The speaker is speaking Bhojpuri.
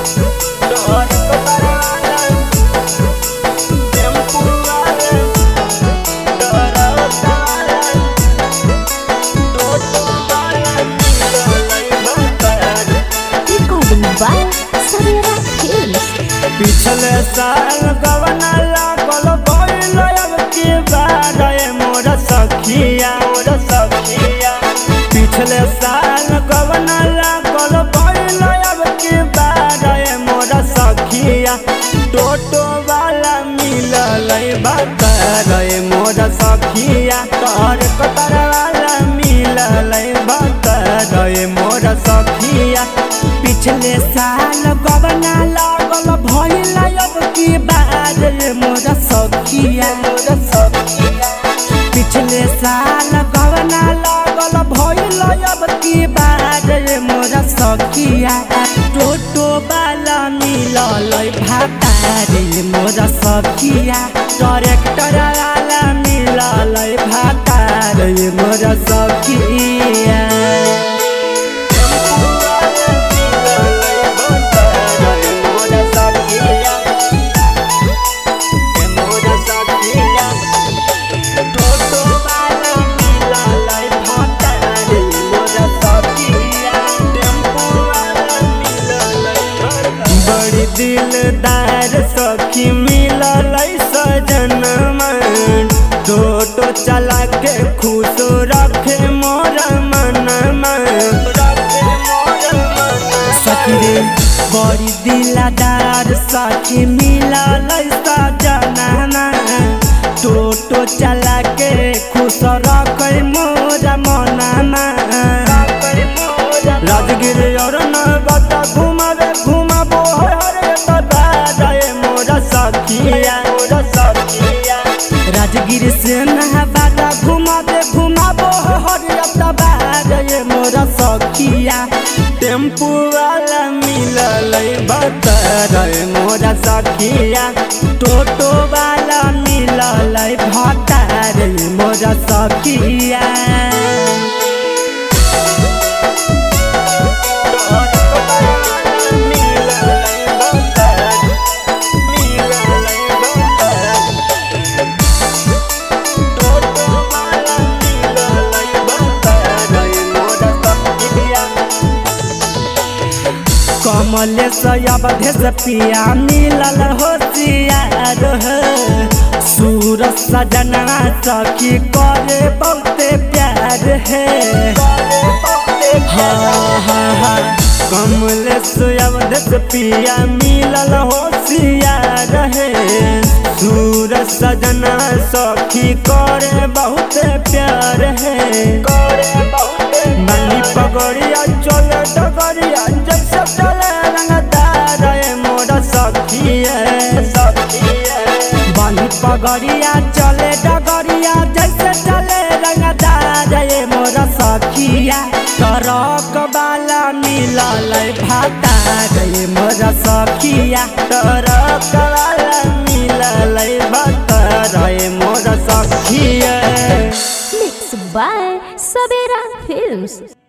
Recording by Savera Films. पिछले साल गवना लागल भइल अब के बार ए मोर सखिया मोर सखिया पिछले साल गवना लागल भइल अब के बार ए मोर सखिया टोटो वाला मिलल बकर ए मोर सखिया कर कतर वाला मिलल बकर ए मोर सखिया पिछले साल गवना लागल भइल अब की बार ए मोर सखिया मोर सखिया पिछले साल गवना लागल भइल अब की बार ए मोर सखिया टोटो वाला मिलल भातारे मोर सखिया ट्रैक्टर वाला मिलल भातारे मोर सखिया बड़ी दिलदार सखी मिलल सजन मन टोटो चला के खुश रखे मोर मन सखी रे बड़ी दिलदार सखी मिलल सजन मन टोटो चला के खुश रखे मोर मन राजगिर और नबता घुमावे घुमाबो हरे बता जाए मोर सखिया मोर सखिया राजगिर से नहबादा घुमावे घुमाबो हरे बता जाए मोर सखिया टेम्पू वाला मिलल बता रे मोर सखिया टोटो वाला मिलल भता रे मोर सखिया कमलेश अवधेश पिया मिलल होशियार हो सूरज सजना सखी करे बहुते प्यार है हाँ हाँ हाँ कमलेश अवधेश पिया मिलल होशियार है सूरज सजना सखी करे बहुते प्यार है बनी पगड़िया चले डगरिया जैसे चले रंगदार ए मोर सखिया बनी पगड़िया चले डगरिया जैसे चले रंगदार ए मोर सखिया ट्रक वाला मिलल भातार ए मोर सखिया ट्रक वाला मिलल भातार ए मोर सखिया Mixed by Savera Films.